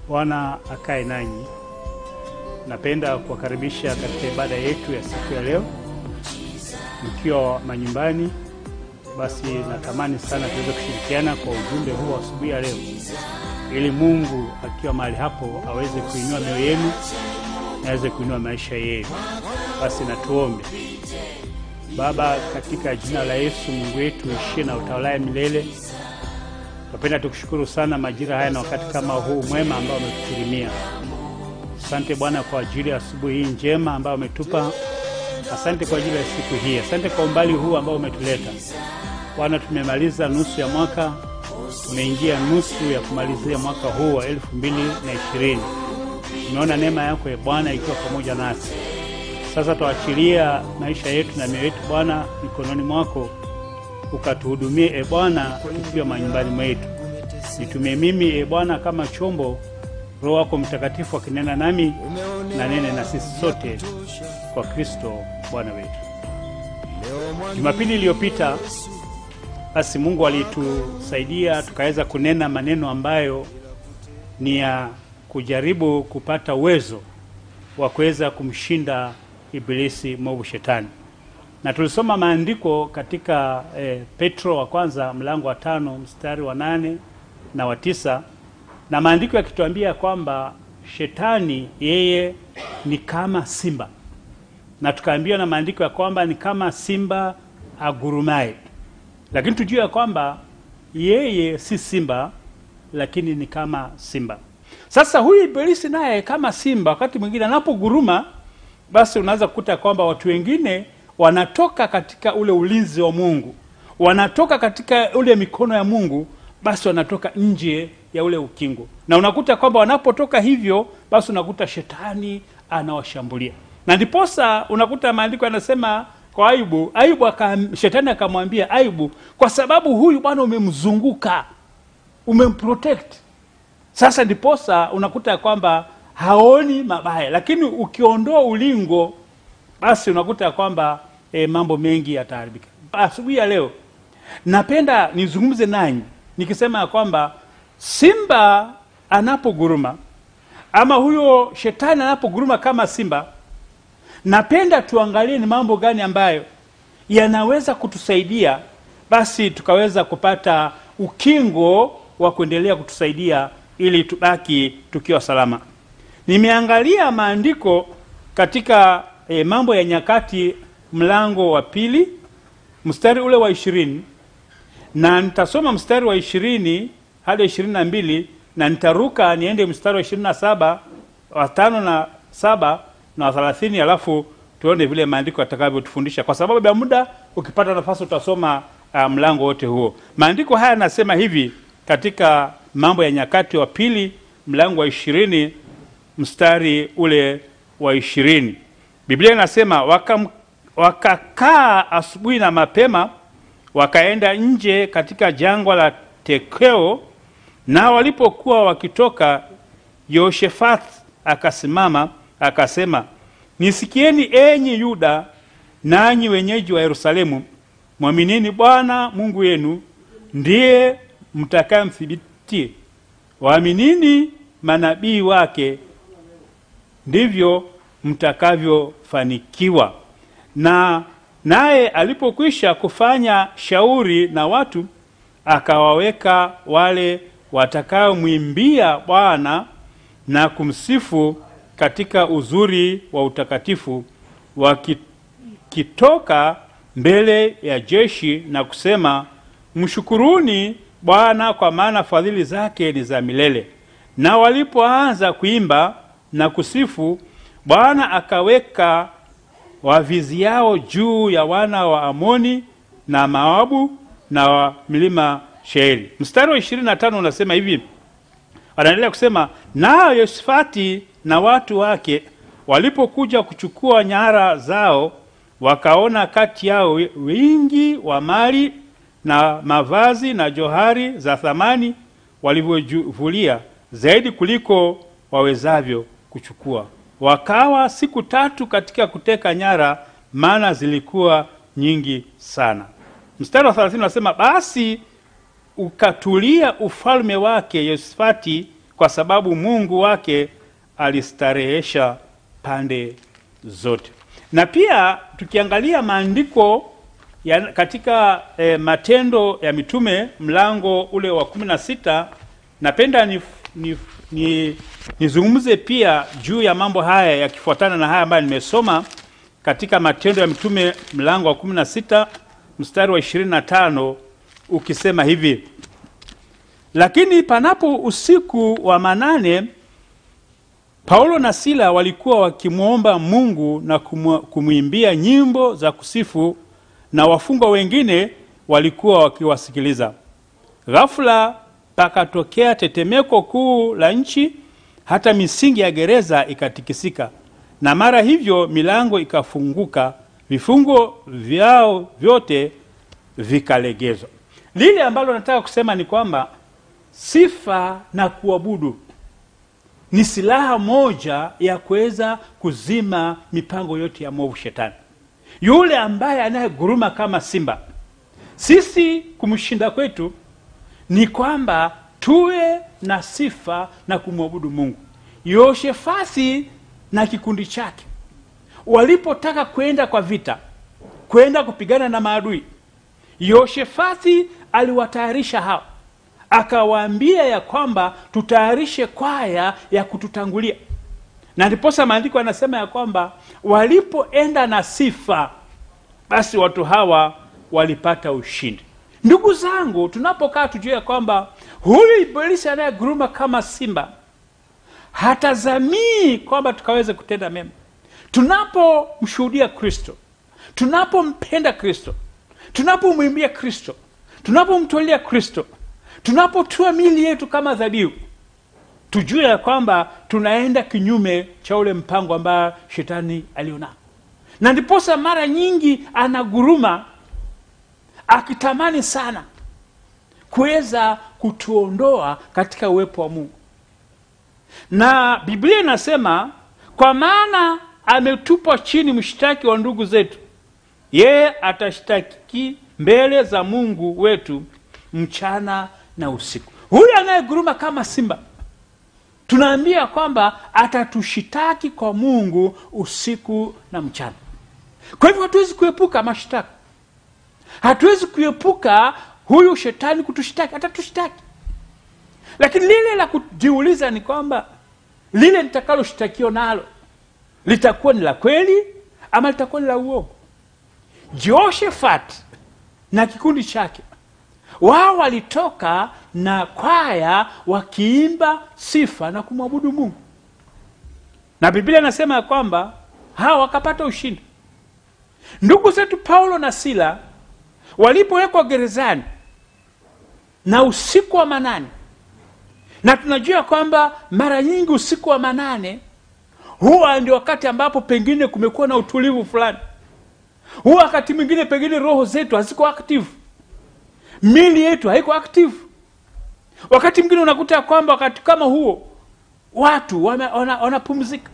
Bwana akae nanyi. Napenda kuwakaribisha katika ibada yetu ya siku ya leo, mkiwa manyumbani. Basi natamani sana tuweze kushirikiana kwa ujumbe huu wa asubuhi ya leo, ili Mungu akiwa mahali hapo aweze kuinua mioyo yenu na aweze kuinua maisha yenu. Basi natuombe. Baba, katika jina la Yesu, Mungu wetu ishie na utawalaye milele, tunapenda tukushukuru sana majira haya na wakati kama huu mwema ambao umetukirimia. Asante Bwana kwa ajili ya asubuhi hii njema ambayo umetupa. Asante kwa ajili ya siku hii, asante kwa umbali huu ambao umetuleta Bwana. Tumemaliza nusu ya mwaka, tumeingia nusu ya kumalizia mwaka huu wa elfu mbili na ishirini. Tumeona neema yako ya Bwana ikiwa pamoja nasi. Sasa tuachilia maisha yetu na mioyo yetu Bwana mikononi mwako, ukatuhudumie e Bwana, tukiwa manyumbani mwetu. Nitumie mimi e Bwana kama chombo, Roho wako Mtakatifu akinena nami na nene na sisi sote kwa Kristo Bwana wetu. Jumapili iliyopita basi Mungu alitusaidia tukaweza kunena maneno ambayo ni ya kujaribu kupata uwezo wa kuweza kumshinda Ibilisi mwovu Shetani, na tulisoma maandiko katika eh, Petro wa kwanza mlango wa tano mstari wa nane na wa tisa na maandiko yakituambia kwamba Shetani yeye ni kama simba, na tukaambiwa na maandiko ya kwamba ni kama simba agurumaye, lakini tujue ya kwamba yeye si simba, lakini ni kama simba. Sasa huyu Ibilisi naye kama simba, wakati mwingine anapoguruma, basi unaweza kukuta kwamba watu wengine wanatoka katika ule ulinzi wa Mungu, wanatoka katika ule mikono ya Mungu, basi wanatoka nje ya ule ukingo, na unakuta kwamba wanapotoka hivyo, basi unakuta shetani anawashambulia, na ndiposa unakuta maandiko yanasema kwa Ayubu, Ayubu aka, shetani akamwambia Ayubu, kwa sababu huyu bwana umemzunguka, umemprotect sasa ndiposa unakuta ya kwamba haoni mabaya, lakini ukiondoa ulingo, basi unakuta ya kwamba e, mambo mengi yataharibika. Asubuhi ya leo napenda nizungumze nanyi nikisema ya kwamba simba anapoguruma ama huyo shetani anapoguruma kama simba, napenda tuangalie ni mambo gani ambayo yanaweza kutusaidia basi tukaweza kupata ukingo wa kuendelea kutusaidia ili tubaki tukiwa salama. Nimeangalia maandiko katika e, Mambo ya Nyakati mlango wa pili mstari ule wa ishirini na nitasoma mstari wa ishirini hadi ishirini na mbili na nitaruka niende mstari wa ishirini na saba wa tano na saba na wa thelathini alafu tuone vile maandiko yatakavyotufundisha. Kwa sababu ya muda, ukipata nafasi utasoma uh, mlango wote huo. Maandiko haya yanasema hivi katika Mambo ya Nyakati wa pili mlango wa ishirini mstari ule wa ishirini Biblia inasema waka, wakakaa asubuhi na mapema wakaenda nje katika jangwa la Tekeo, na walipokuwa wakitoka, Yehoshafati akasimama akasema, nisikieni enyi Yuda nanyi wenyeji wa Yerusalemu, mwaminini Bwana Mungu wenu, ndiye mtakayemthibitie. Waaminini manabii wake, ndivyo mtakavyofanikiwa. Na naye alipokwisha kufanya shauri na watu, akawaweka wale watakaomwimbia Bwana na kumsifu katika uzuri wa utakatifu, wakitoka mbele ya jeshi na kusema, mshukuruni Bwana kwa maana fadhili zake ni za milele. Na walipoanza kuimba na kusifu, Bwana akaweka waviziao juu ya wana wa Amoni na Moabu na wa milima Sheiri. Mstari wa ishirini na tano unasema hivi, anaendelea kusema, nao Yosafati na watu wake walipokuja kuchukua nyara zao, wakaona kati yao wingi wa mali na mavazi na johari za thamani walivyovulia zaidi kuliko wawezavyo kuchukua. Wakawa siku tatu katika kuteka nyara, maana zilikuwa nyingi sana. Mstari wa thelathini unasema basi ukatulia ufalme wake Yosafati kwa sababu Mungu wake alistarehesha pande zote. Na pia tukiangalia maandiko ya katika eh, Matendo ya Mitume mlango ule wa kumi na sita napenda ni, ni, ni, nizungumze pia juu ya mambo haya yakifuatana na haya ambayo nimesoma katika Matendo ya Mitume mlango wa kumi na sita mstari wa ishirini na tano ukisema hivi: lakini panapo usiku wa manane, Paulo na Sila walikuwa wakimwomba Mungu na kumwimbia nyimbo za kusifu, na wafungwa wengine walikuwa wakiwasikiliza. Ghafula pakatokea tetemeko kuu la nchi, hata misingi ya gereza ikatikisika, na mara hivyo milango ikafunguka, vifungo vyao vyote vikalegezwa. Lile ambalo nataka kusema ni kwamba sifa na kuabudu ni silaha moja ya kuweza kuzima mipango yote ya mwovu shetani, yule ambaye anayeguruma kama simba. Sisi kumshinda kwetu ni kwamba tuwe na sifa na kumwabudu Mungu. Yoshefasi na kikundi chake walipotaka kwenda kwa vita, kwenda kupigana na maadui, Yoshefasi aliwatayarisha hao akawaambia ya kwamba tutayarishe kwaya ya kututangulia, na ndiposa maandiko yanasema ya kwamba walipoenda na sifa, basi watu hawa walipata ushindi. Ndugu zangu, tunapokaa tujue ya kwamba huyu Ibilisi anayeguruma kama simba hatazamii kwamba tukaweze kutenda mema. Tunapomshuhudia Kristo, tunapompenda Kristo, tunapomwimbia Kristo, tunapomtolea Kristo tunapotua mili yetu kama dhabihu, tujue ya kwamba tunaenda kinyume cha ule mpango ambayo shetani alionao, na ndiposa mara nyingi anaguruma akitamani sana kuweza kutuondoa katika uwepo wa Mungu. Na Biblia inasema kwa maana ametupwa chini mshtaki wa ndugu zetu, yeye atashtaki mbele za Mungu wetu mchana na usiku. Huyu anayeguruma kama simba, tunaambia kwamba atatushitaki kwa Mungu usiku na mchana. Kwa hivyo hatuwezi kuepuka mashtaka, hatuwezi kuepuka huyu shetani kutushitaki, atatushitaki. Lakini lile la kujiuliza ni kwamba lile litakaloshtakiwa nalo litakuwa ni la kweli ama litakuwa ni la uongo. Jehoshafat na kikundi chake wao walitoka na kwaya wakiimba sifa na kumwabudu Mungu, na Biblia inasema ya kwamba hawa wakapata ushindi. Ndugu zetu Paulo na Sila walipowekwa gerezani na usiku wa manane, na tunajua kwamba mara nyingi usiku wa manane huwa ndio wakati ambapo pengine kumekuwa na utulivu fulani, huwa wakati mwingine pengine roho zetu haziko active mili yetu haiko active. Wakati mwingine unakuta kwamba wakati kama huo watu wanapumzika,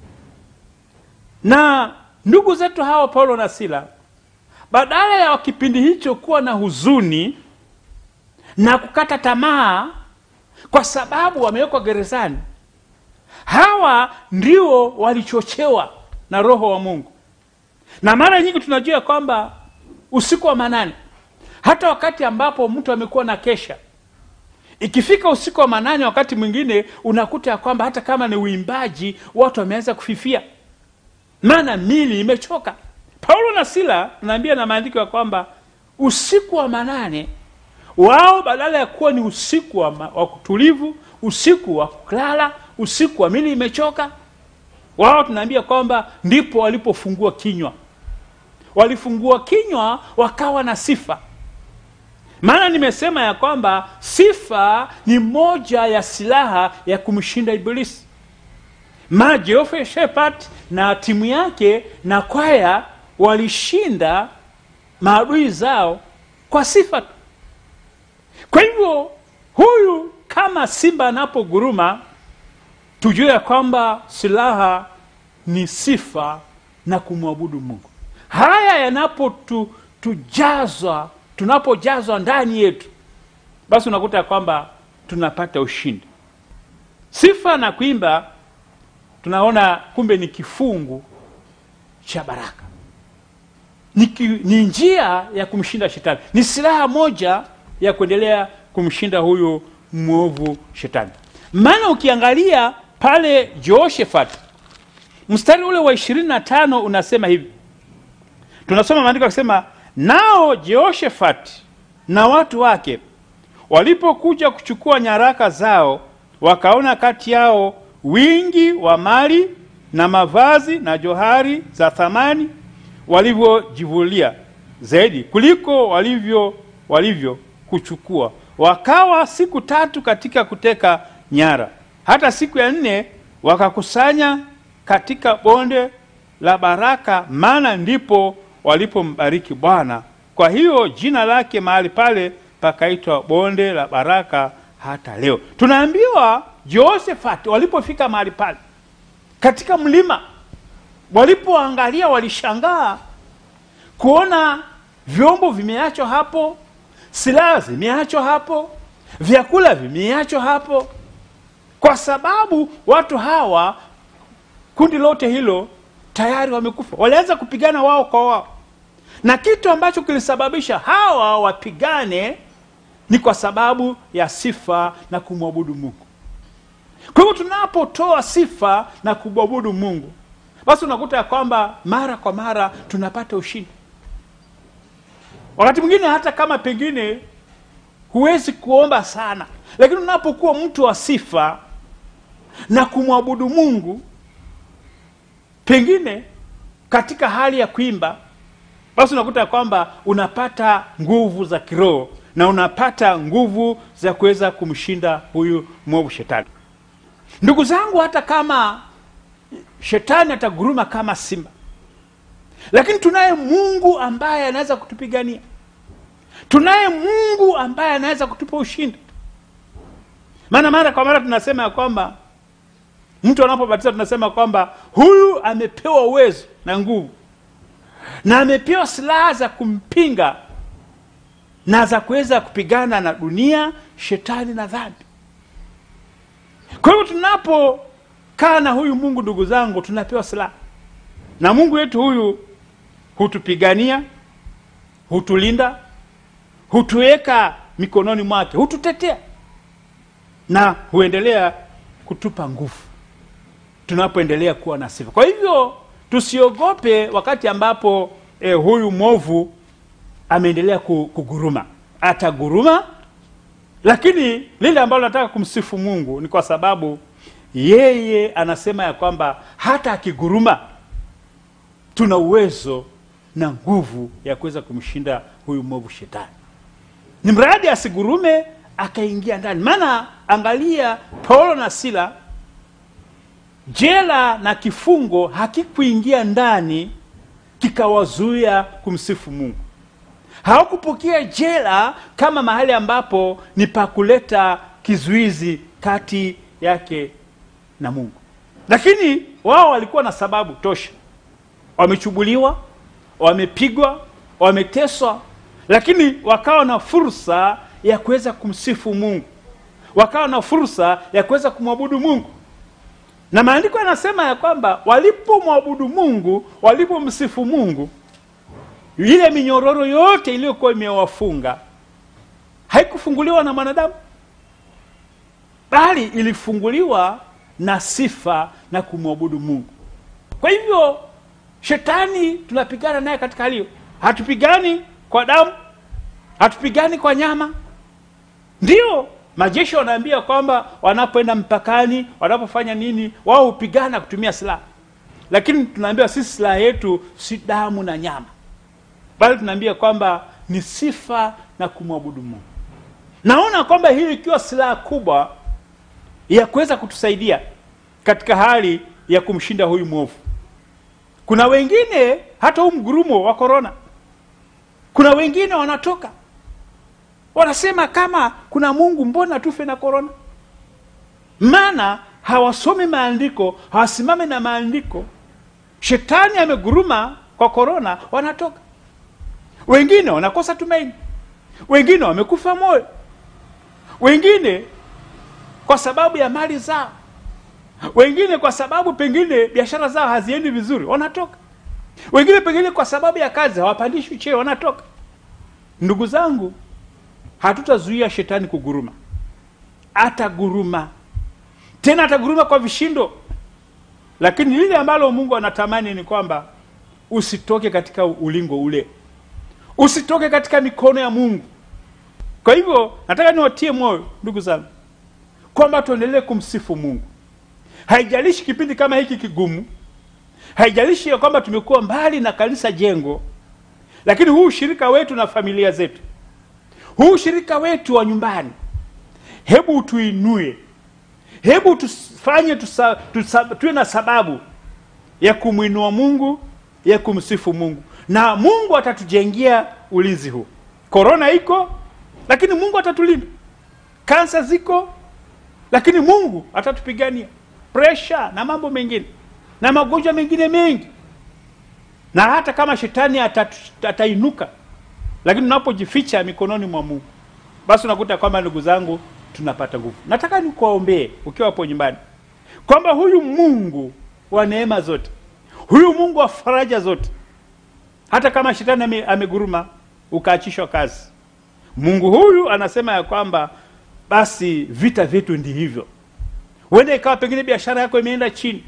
na ndugu zetu hawa Paulo na Sila, badala ya kipindi hicho kuwa na huzuni na kukata tamaa kwa sababu wamewekwa gerezani, hawa ndio walichochewa na Roho wa Mungu. Na mara nyingi tunajua kwamba usiku wa manane hata wakati ambapo mtu amekuwa na kesha, ikifika usiku wa manane, wakati mwingine unakuta ya kwamba hata kama ni uimbaji, watu wameanza kufifia, maana mili imechoka. Paulo na Sila tunaambia na maandiko ya kwamba usiku wa manane wao, badala ya kuwa ni usiku wa, wa kutulivu, usiku wa kulala, usiku wa mili imechoka, wao tunaambia kwamba ndipo walipofungua kinywa, walifungua kinywa wakawa na sifa maana nimesema ya kwamba sifa ni moja ya silaha ya kumshinda Ibilisi. Ma Jehoshafati na timu yake na kwaya walishinda maadui zao kwa sifa tu. Kwa hivyo huyu kama simba anapoguruma, tujue ya kwamba silaha ni sifa na kumwabudu Mungu. Haya yanapotujazwa tunapojazwa ndani yetu, basi unakuta kwamba tunapata ushindi. sifa na kuimba tunaona kumbe ni kifungu cha baraka ni, ki, ni njia ya kumshinda shetani ni silaha moja ya kuendelea kumshinda huyu mwovu shetani maana ukiangalia pale jehoshafat mstari ule wa ishirini na tano unasema hivi tunasoma maandiko akisema nao jehoshafati na watu wake walipokuja kuchukua nyaraka zao wakaona kati yao wingi wa mali na mavazi na johari za thamani walivyojivulia zaidi kuliko walivyo walivyo kuchukua wakawa siku tatu katika kuteka nyara hata siku ya nne wakakusanya katika bonde la baraka maana ndipo walipombariki bwana kwa hiyo jina lake mahali pale pakaitwa bonde la baraka hata leo tunaambiwa jehoshafati walipofika mahali pale katika mlima walipoangalia walishangaa kuona vyombo vimeachwa hapo silaha zimeachwa hapo vyakula vimeachwa hapo kwa sababu watu hawa kundi lote hilo tayari wamekufa walianza kupigana wao kwa wao na kitu ambacho kilisababisha hawa wapigane ni kwa sababu ya sifa na kumwabudu mungu kwa hivyo tunapotoa sifa na kumwabudu mungu basi unakuta ya kwamba mara kwa mara tunapata ushindi wakati mwingine hata kama pengine huwezi kuomba sana lakini unapokuwa mtu wa sifa na kumwabudu mungu pengine katika hali ya kuimba basi unakuta ya kwamba unapata nguvu za kiroho na unapata nguvu za kuweza kumshinda huyu mwovu shetani ndugu zangu hata kama shetani ataguruma kama simba lakini tunaye mungu ambaye anaweza kutupigania tunaye mungu ambaye anaweza kutupa ushindi maana mara kwa mara tunasema ya kwamba mtu anapobatiza tunasema kwamba huyu amepewa uwezo na nguvu na amepewa silaha za kumpinga na za kuweza kupigana na dunia shetani na dhambi kwa hivyo tunapokaa na huyu mungu ndugu zangu tunapewa silaha na mungu wetu huyu hutupigania hutulinda hutuweka mikononi mwake hututetea na huendelea kutupa nguvu tunapoendelea kuwa na sifa kwa hivyo tusiogope wakati ambapo eh, huyu mwovu ameendelea kuguruma ataguruma lakini lile ambalo nataka kumsifu mungu ni kwa sababu yeye anasema ya kwamba hata akiguruma tuna uwezo na nguvu ya kuweza kumshinda huyu mwovu shetani ni mradi asigurume akaingia ndani maana angalia paulo na sila jela na kifungo hakikuingia ndani kikawazuia kumsifu mungu hawakupokea jela kama mahali ambapo ni pa kuleta kizuizi kati yake na mungu lakini wao walikuwa na sababu tosha wamechubuliwa wamepigwa wameteswa lakini wakawa na fursa ya kuweza kumsifu mungu wakawa na fursa ya kuweza kumwabudu mungu na maandiko yanasema ya kwamba walipomwabudu mungu walipomsifu mungu ile minyororo yote iliyokuwa imewafunga haikufunguliwa na mwanadamu bali ilifunguliwa na sifa na kumwabudu mungu kwa hivyo shetani tunapigana naye katika hali hiyo hatupigani kwa damu hatupigani kwa nyama ndio majeshi wanaambia kwamba wanapoenda mpakani wanapofanya nini wao hupigana kutumia silaha lakini tunaambiwa sisi silaha yetu si damu na nyama bali tunaambia kwamba ni sifa na kumwabudu mungu naona kwamba hii ikiwa silaha kubwa ya kuweza kutusaidia katika hali ya kumshinda huyu mwovu kuna wengine hata huu mgurumo wa korona kuna wengine wanatoka wanasema kama kuna mungu mbona tufe na korona maana hawasomi maandiko hawasimame na maandiko shetani ameguruma kwa korona wanatoka wengine wanakosa tumaini wengine wamekufa moyo wengine kwa sababu ya mali zao wengine kwa sababu pengine biashara zao haziendi vizuri wanatoka wengine pengine kwa sababu ya kazi hawapandishwi cheo wanatoka ndugu zangu hatutazuia shetani kuguruma ataguruma tena ataguruma kwa vishindo lakini lile ambalo mungu anatamani ni kwamba usitoke katika ulingo ule usitoke katika mikono ya mungu kwa hivyo nataka niwatie moyo ndugu zangu kwamba tuendelee kumsifu mungu haijalishi kipindi kama hiki kigumu haijalishi ya kwamba tumekuwa mbali na kanisa jengo lakini huu ushirika wetu na familia zetu huu ushirika wetu wa nyumbani hebu tuinue hebu tufanye tusa, tusa, tuwe na sababu ya kumwinua mungu ya kumsifu mungu na mungu atatujengea ulinzi huu korona iko lakini mungu atatulinda kansa ziko lakini mungu atatupigania presha na mambo mengine na magonjwa mengine mengi na hata kama shetani atatu- atainuka lakini unapojificha mikononi mwa mungu basi unakuta kwamba ndugu zangu tunapata nguvu nataka nikuwaombee ukiwa hapo nyumbani kwamba huyu mungu wa neema zote huyu mungu wa faraja zote hata kama shetani ame, ameguruma ukaachishwa kazi mungu huyu anasema ya kwamba basi vita vyetu ndi hivyo huenda ikawa pengine biashara yako imeenda chini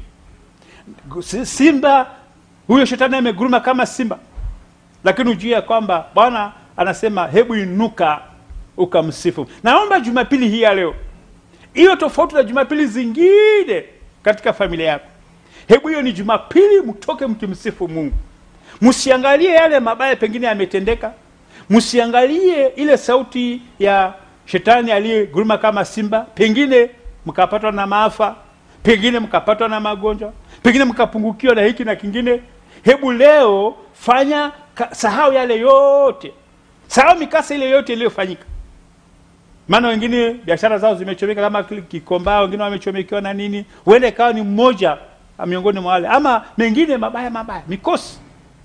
Si- simba huyo shetani ameguruma kama simba lakini ujue ya kwamba bwana anasema hebu inuka ukamsifu naomba jumapili hii ya leo hiyo tofauti na jumapili zingine katika familia yako hebu hiyo ni jumapili mtoke mkimsifu mungu msiangalie yale mabaya pengine yametendeka msiangalie ile sauti ya shetani aliyeguruma kama simba pengine mkapatwa na maafa pengine mkapatwa na magonjwa pengine mkapungukiwa na hiki na kingine hebu leo fanya ka, sahau yale yote sahau mikasa ile yote iliyofanyika maana wengine biashara zao zimechomeka kama kile kikomba wengine wamechomekewa na nini huenda ikawa ni mmoja miongoni mwa wale ama mengine mabaya mabaya mikosi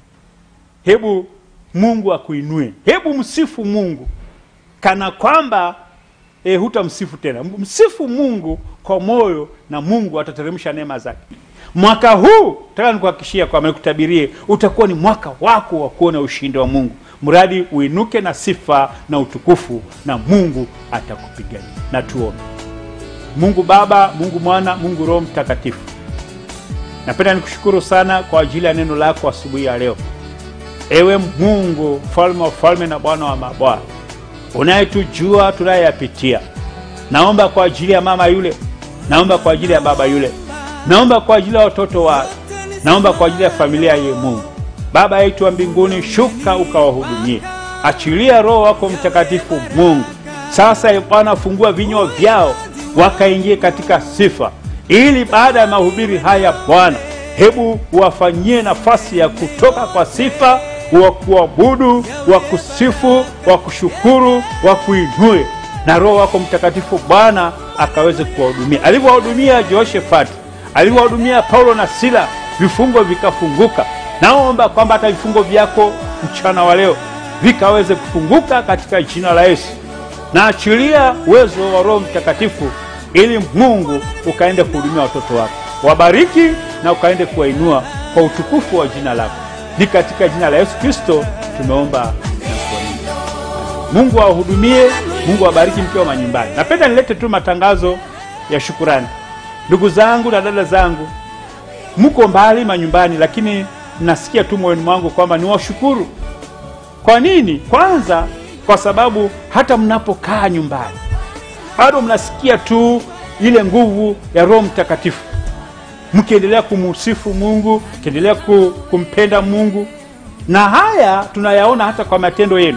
hebu mungu akuinue hebu msifu mungu kana kwamba e, hutamsifu tena msifu mungu kwa moyo na mungu atateremsha neema zake mwaka huu taka nikuhakikishia kwamba nikutabirie utakuwa ni mwaka wako wa kuona ushindi wa mungu mradi uinuke na sifa na utukufu na mungu atakupigania na tuombe mungu baba mungu mwana mungu roho mtakatifu napenda nikushukuru sana kwa ajili ya neno lako asubuhi ya leo ewe mungu mfalme wa falme na bwana wa mabwana unayetujua tunayeyapitia naomba kwa ajili ya mama yule naomba kwa ajili ya baba yule naomba kwa ajili ya watoto wake naomba kwa ajili ya familia ye mungu baba yetu wa mbinguni shuka ukawahudumie achilia roho wako mtakatifu mungu sasa e bwana fungua vinywa vyao wakaingie katika sifa ili baada ya mahubiri haya bwana hebu wafanyie nafasi ya kutoka kwa sifa wa kuabudu wa kusifu wa kushukuru wa kuinue na roho wako mtakatifu bwana akaweze kuwahudumia alivyowahudumia jehoshafati alivyowahudumia paulo na sila vifungo vikafunguka naomba kwamba hata vifungo vyako mchana wa leo vikaweze kufunguka katika jina la yesu na achilia uwezo wa roho mtakatifu ili mungu ukaende kuhudumia watoto wako wabariki na ukaende kuwainua kwa utukufu wa jina lako ni katika jina la yesu kristo tumeomba na kuamini mungu awahudumie mungu awabariki mkiwa manyumbani napenda nilete tu matangazo ya shukurani ndugu zangu na dada zangu mko mbali manyumbani lakini nasikia tu moyoni mwangu kwamba niwashukuru kwa nini kwanza kwa sababu hata mnapokaa nyumbani bado mnasikia tu ile nguvu ya roho mtakatifu mkiendelea kumusifu mungu mkiendelea ku- kumpenda mungu na haya tunayaona hata kwa matendo yenu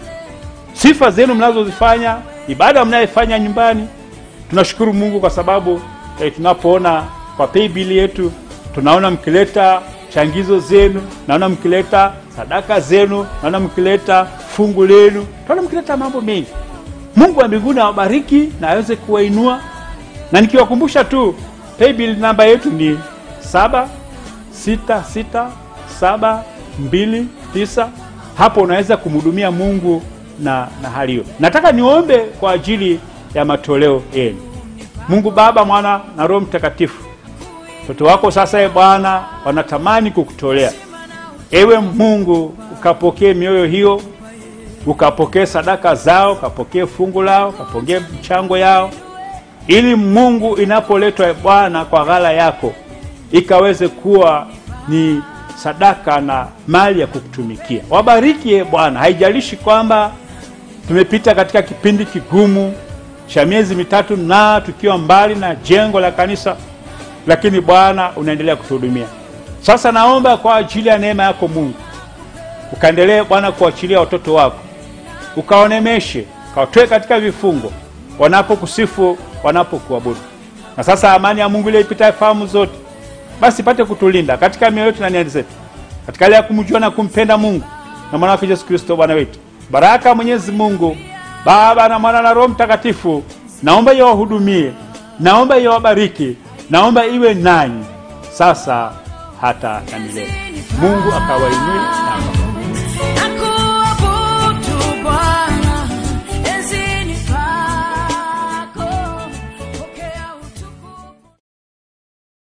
sifa zenu mnazozifanya ibada mnayefanya nyumbani tunashukuru mungu kwa sababu eh, tunapoona kwa paybill yetu tunaona mkileta changizo zenu naona mkileta sadaka zenu naona mkileta fungu lenu tunaona mkileta mambo mengi mungu wa mbinguni awabariki na aweze kuwainua na nikiwakumbusha tu paybill namba yetu ni saba sita sita saba mbili tisa hapo unaweza kumhudumia mungu na, na hali hiyo nataka niombe kwa ajili ya matoleo yenu mungu baba mwana na roho mtakatifu watoto wako sasa, e Bwana, wanatamani kukutolea. Ewe Mungu, ukapokee mioyo hiyo, ukapokee sadaka zao, ukapokee fungu lao, ukapokee mchango yao, ili Mungu inapoletwa e Bwana kwa ghala yako ikaweze kuwa ni sadaka na mali ya kukutumikia. Wabariki e Bwana, haijalishi kwamba tumepita katika kipindi kigumu cha miezi mitatu na tukiwa mbali na jengo la kanisa, lakini Bwana unaendelea kutuhudumia. Sasa naomba kwa ajili ya neema yako Mungu, ukaendelee Bwana kuachilia watoto wako, ukaonemeshe, ukawatoe katika vifungo, wanapokusifu, wanapokuabudu. Na sasa amani ya Mungu ile ipitayo fahamu zote, basi ipate kutulinda katika mioyo yetu na nia zetu, katika hali ya kumjua na kumpenda Mungu na mwana wake Yesu Kristo Bwana wetu. Baraka ya Mwenyezi Mungu Baba na Mwana na Roho Mtakatifu, naomba iwahudumie, naomba iwabariki, naomba iwe nanyi sasa hata na milele. Mungu akawainue na akawabariki. Naku